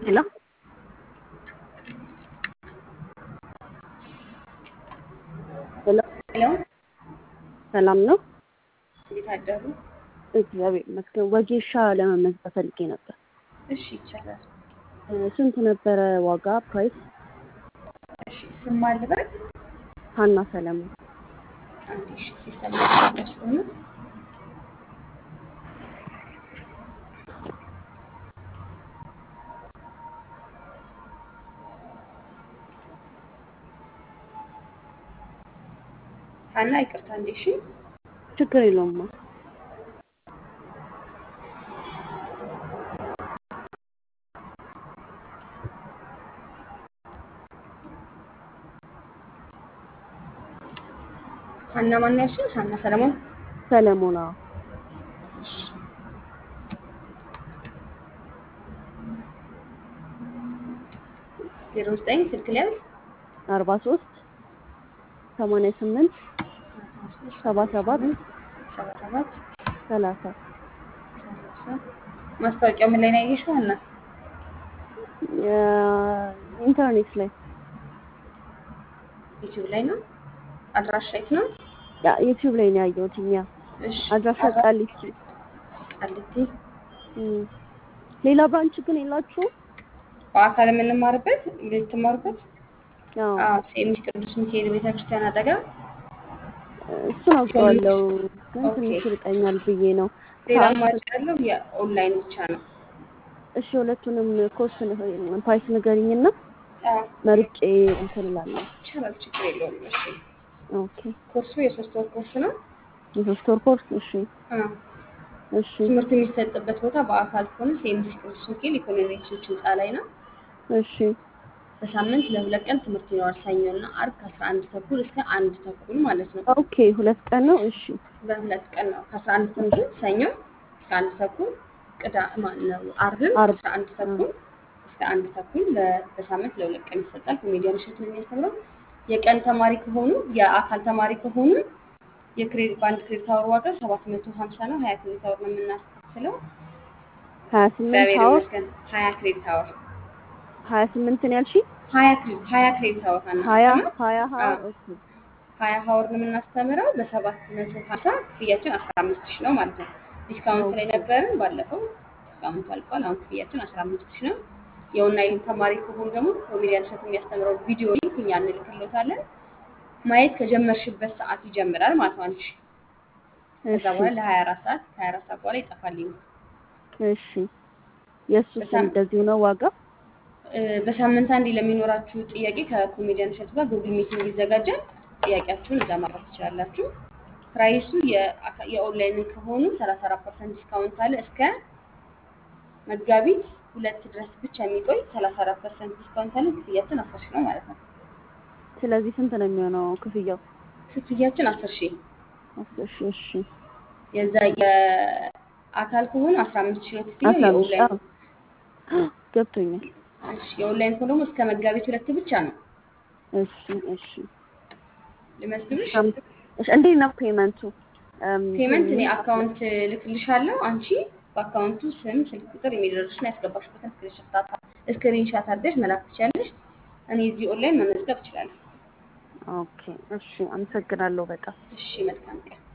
ሄሎ ሄሎ ሄሎ ሰላም ነው? እንዴት አደሩ? እግዚአብሔር ይመስገን። ወጌሻ ለመመዝገብ ፈልጌ ነበር። እሺ ይቻላል። እ፣ ስንት ነበረ ዋጋ ፕራይስ? እሺ ስም ማን ልበል? ሀና ሰለሞን። አንዴ እሺ ሲስተም ላይ ስለሆነ ሀና ይቅርታ እንዴ እሺ ችግር የለውማ። ሀና ማን ያልሽኝ? ሀና ሰለሞን ሰለሞን አዎ። እሺ ዜሮ ዘጠኝ ስልክ ሊያዝ አርባ ሶስት ሰማንያ ስምንት ሰባ ሰባት ሰባ ሰባት ሰላሳ ሰላሳ ማስታወቂያው ምን ላይ ነው ያየሽው ሀና? ኢንተርኔት ላይ ዩቲዩብ ላይ ነው። አድራሻ የት ነው? ያ ዩቲዩብ ላይ ነው ያየሁት። እኛ እሺ አድራሻ ቃሊቲ። ቃሊቲ እም፣ ሌላ ብራንች ግን የላችሁም? በአካል የምንማርበት የምትማሩበት አዎ አዎ ሴሚስ ቅዱስ ሚካኤል ቤተክርስቲያን አጠገብ እሱን አውቀዋለሁ፣ ግን ኦኬ። ትንሽ ይርቀኛል ብዬ ነው። ሌላ ሰዓት አማራጭ ያለው የኦንላይን ብቻ ነው። እሺ፣ ሁለቱንም ኮርስ ፕራይስ ንገሪኝና አዎ መርጬ እንትን እላለሁ። ይቻላል፣ ችግር የለውም። እሺ ኦኬ፣ ኮርሱ የሶስት ወር ኮርስ ነው። የሶስት ወር ኮርስ። እሺ፣ አዎ እሺ፣ ትምህርት የሚሰጥበት ቦታ በአካል ከሆነ ሴሚስ ቅዱስ ሚካኤል ኢኮኖሚክሶች ህንፃ ላይ ነው። እሺ፣ በሳምንት ለሁለት ቀን ትምህርት ይኖራል። ሰኞና አርብ ከአስራ አንድ ተኩል እስከ አንድ ተኩል ማለት ነው። ኦኬ። ሁለት ቀን ነው። እሺ፣ በሁለት ቀን ነው። ከአስራ አንድ ተኩል ሰኞ እስከ አንድ ተኩል ቅዳ ማን ነው አርብም አርብ። ከአስራ አንድ ተኩል እስከ አንድ ተኩል በ- በሳምንት ለሁለት ቀን ይሰጣል። ኮሜዲያን እሸቱ ነው የሚያስተምረው። የቀን ተማሪ ከሆኑ የአካል ተማሪ ከሆኑ የክሬዲት በአንድ ክሬዲት አወር ዋጋ ሰባት መቶ ሀምሳ ነው። ሀያ ክሬዲት አወር ነው የምናስከፍለው። ሀያ ስምንት እግዚአብሔር አወር ይመስገን። ሀያ ክሬዲት አወር ሀያ ስምንት ነው ያልሽኝ? ሀያ ክሬዲት ሀያ ክሬዲት አወር ሀያ አናስተምር ሀያ ሀያ አዎ። ኦኬ። ሀያ ሀወር ነው የምናስተምረው በሰባት መቶ ሀምሳ ክፍያችን አስራ አምስት ሺህ ነው ማለት ነው። ዲስካውንት ላይ ነበርን ባለፈው ዲስካውንቱ አልቋል። አሁን ክፍያችን አስራ አምስት ሺህ ነው። የኦንላይን ተማሪ ከሆኑ ደግሞ ኮሜዲያን እሸቱ የሚያስተምረው ቪዲዮ ሊንክ እኛ እንልክሎታለን። ማየት ከጀመርሽበት ሰዓት ይጀምራል ማለት ነው አንቺ ከዛ እሺ፣ በኋላ ለሀያ አራት ሰዓት ከሀያ አራት ሰዓት በኋላ ይጠፋል ሊንኩ። እሺ። የእሱስ በሳም- እንደዚሁ ነው ዋጋ? እ፣ በሳምንት አንዴ ለሚኖራችሁ ጥያቄ ከኮሜዲያን እሸቱ ጋር ጉግል ሚቲንግ ይዘጋጃል። ጥያቄያችሁን እዛ ማድረግ ትችላላችሁ። ፕራይሱ የአካ- የኦንላይን ከሆኑ 34 ፐርሰንት ዲስካውንት አለ እስከ መጋቢት ሁለት ድረስ ብቻ የሚቆይ 34 ፐርሰንት ዲስካውንት አለ። ክፍያችን 10 ሺህ ነው ማለት ነው። ስለዚህ ስንት ነው የሚሆነው ክፍያው? ክፍያችን 10 ሺህ አስር ሺህ እሺ። የዛ የአካል ከሆኑ 15 ሺህ ነው ክፍያው። አስራ አምስት የኦንላይን አዎ፣ ገብቶኛል። እሺ፣ የኦንላይን ከሆነ ደግሞ እስከ መጋቢት ሁለት ብቻ ነው። እሺ፣ እሺ። ልመዝግብሽ? እሺ፣ እንዴት ነው ፔመንቱ? እም፣ ፔመንት እኔ አካውንት ልክልሻለሁ። አንቺ በአካውንቱ ስም፣ ስልክ ቁጥር፣ የሚደርስሽና ያስገባሽበትን ስክሪንሻት አድርገሽ መላክ ትችላለሽ። እኔ እዚህ ኦንላይን መመዝገብ እችላለሁ። ኦኬ፣ እሺ። አመሰግናለሁ በጣም። እሺ፣ መልካም ቀን።